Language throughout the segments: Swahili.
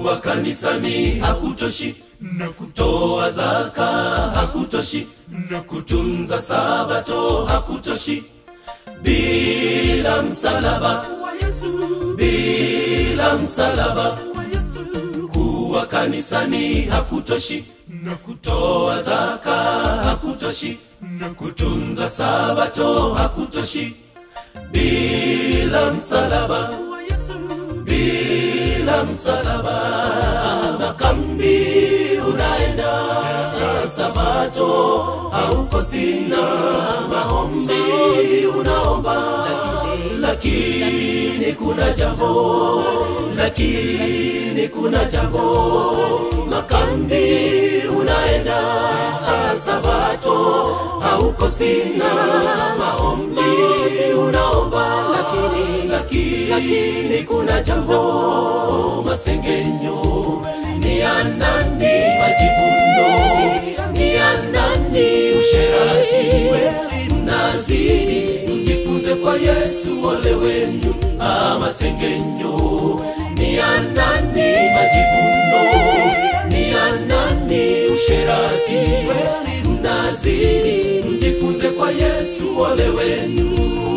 kuwa kanisani hakutoshi na kutoa toa zaka hakutoshi na kutunza sabato hakutoshi bila msalaba wa yesu bila msalaba wa yesu kuwa kanisani hakutoshi na kutoa toa zaka hakutoshi na kutunza sabato hakutoshi bila msalaba wa yesu bila msalaba makambi unaenda sabato haukosina maombi unaomba lakini kuna jambo lakini kuna jambo makambi unaenda sabato haukosina maombi unaomba lakini lakini kuna jambo masengenyo ni ya nani majivuno ni ya nani usherati mnazidi mjifunze kwa yesu ole wenu Ah, masengenyo ni ya nani majivuno ni ya nani usherati mnazidi mjifunze kwa yesu ole wenu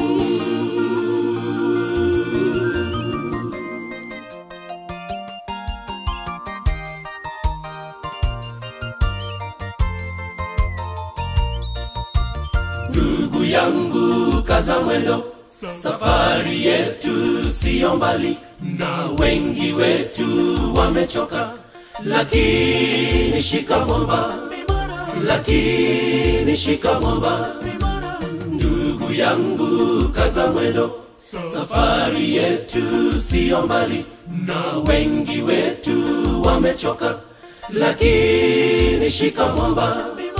ndugu yangu kaza mwendo safari yetu siyo mbali na wengi wetu wamechoka lakini shika mwamba lakini shika mwamba ndugu yangu kaza mwendo safari yetu siyo mbali na wengi wetu wamechoka lakini shika mwamba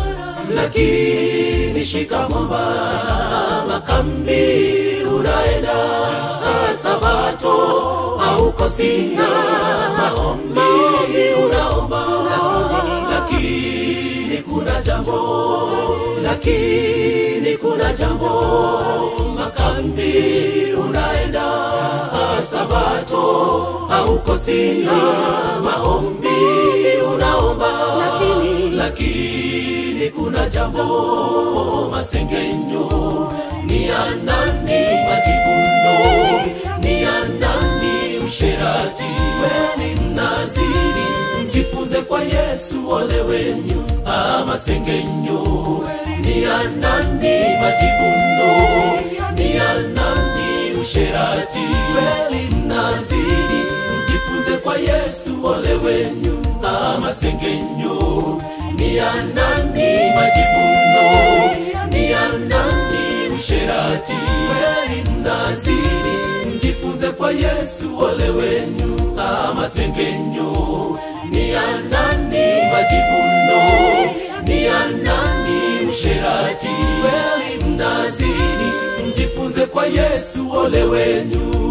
lakini shika mwamba makambi unaenda sabato haukosina maombi unaomba lakini kuna jambo lakini kuna jambo makambi unaenda sabato haukosina maombi unaomba lakini lakini kuna jambo masengenyo ni ya nani majivuno ni ya nani usherati mnazidi mjifunze kwa yesu ole wenyu ah, masengenyo ni ya nani majivuno ni ya nani usherati mnazidi mjifunze kwa yesu ole wenyu ah, masengenyo ni ya nani majivuno ni ya nani usherati mnazidi mjifunze kwa yesu ole wenyu ah, masengenyo ni ya nani majivuno ni ya nani usherati mnazidi mjifunze kwa yesu ole wenyu